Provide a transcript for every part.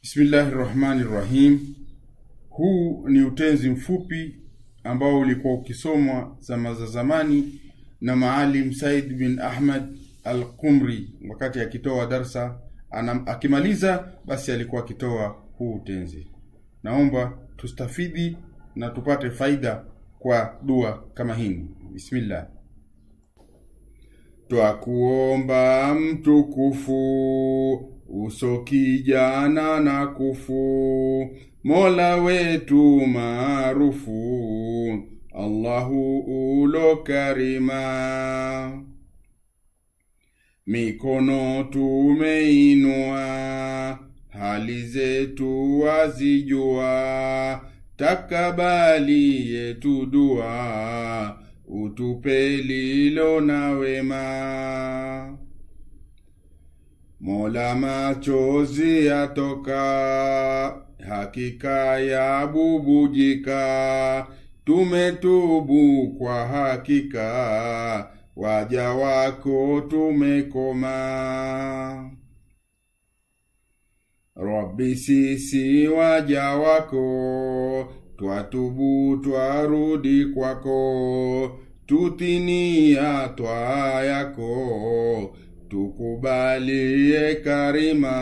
Bismillahi rahmani rahim. Huu ni utenzi mfupi ambao ulikuwa ukisomwa zama za zamani na Maalim Said bin Ahmad al-Qumri wakati akitoa darsa anam, akimaliza basi alikuwa akitoa huu utenzi. Naomba tustafidi na tupate faida kwa dua kama hii. Bismillah. Twakuomba mtukufu uso kijana na kufu mola wetu maarufu allahu ulo karima mikono tumeinua hali zetu wazijua takabali yetu dua utupe lilo na wema Mola machozi yatoka, hakika ya bubujika, tumetubu kwa hakika, waja wako tumekoma. Rabbi, sisi waja wako, twatubu twarudi kwako, tutinia twaa yako tukubalie karima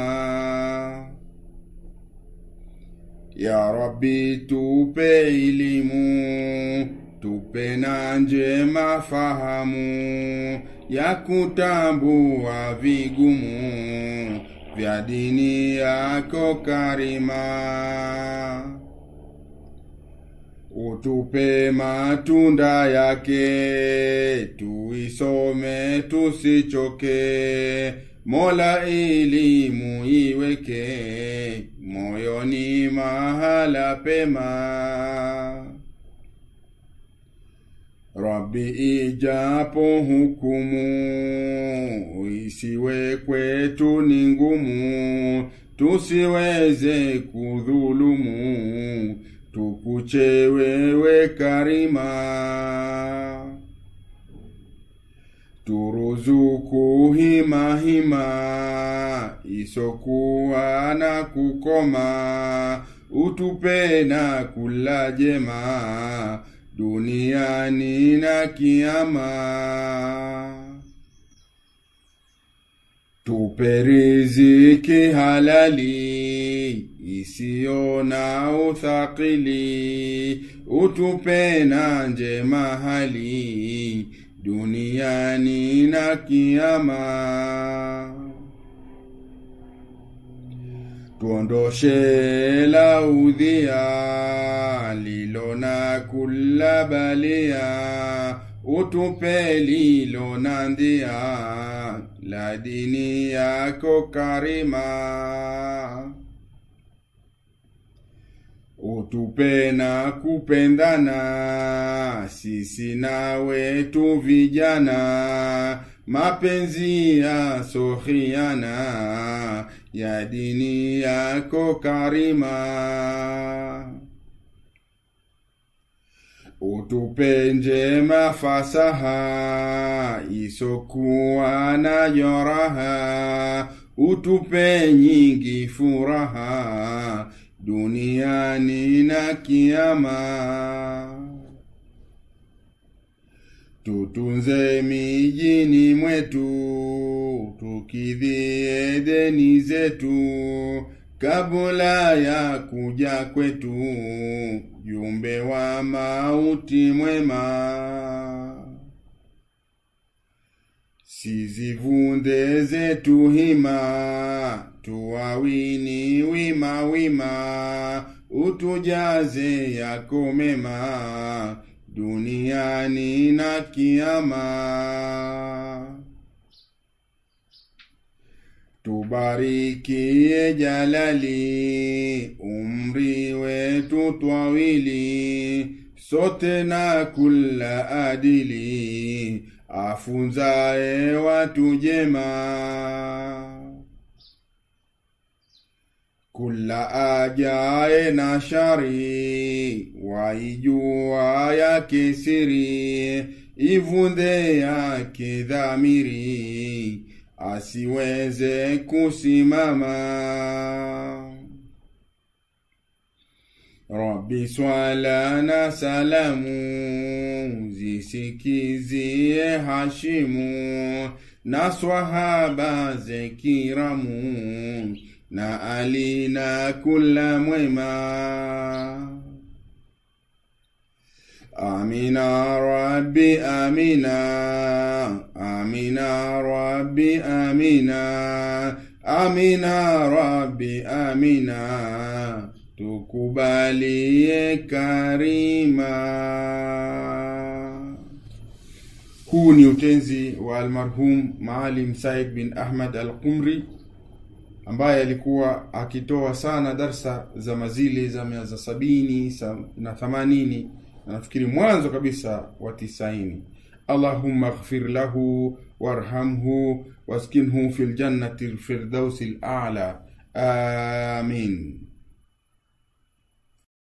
ya Rabbi, tupe elimu, tupe na njema fahamu ya kutambua vigumu vya dini yako karima. Utupe matunda yake, tuisome tusichoke. Mola, elimu iweke moyoni mahala pema. Rabbi, ijapo hukumu isiwe kwetu ni ngumu, tusiweze kudhulumu tukuche wewe karima, turuzuku hima hima isokuwa na kukoma, utupe na kula jema duniani na kiama. Tupe riziki halali isiyo na uthakili, utupe na njema hali duniani na kiama. Tuondoshe la udhia lilo na kula balia, utupe lilo na ndia la dini yako karima. Utupe na kupendana sisi nawe tu vijana, mapenzi ya sohiana ya dini yako karima. Utupe njema fasaha isokuwa na joraha, utupe nyingi furaha duniani na kiama. Tutunze mijini mwetu, tukidhie deni zetu, kabla ya kuja kwetu, jumbe wa mauti mwema. Sizivunde zetu hima, tuwawini wima wima, utujaze yako mema duniani na kiama. Tubarikie jalali, umri wetu twawili, sote na kula adili, afunzae watu jema. Kula ajaye na shari, waijua yake siri, ivunde yake dhamiri asiweze kusimama Rabbi swala na salamu zisikizie Hashimu na swahaba zekiramu na Ali na kula mwema. Amina Rabbi Amina Amina Rabbi Amina Amina Rabbi Amina tukubalie karima. Huu ni utenzi wa almarhum Maalim Said bin Ahmad al-Qumri ambaye alikuwa akitoa sana darsa za mazili za mia za sabini sa- na thamanini na nafikiri mwanzo kabisa wa tisaini allahumma ighfir lahu warhamhu waskinhu fi ljannati lfirdausi lala amin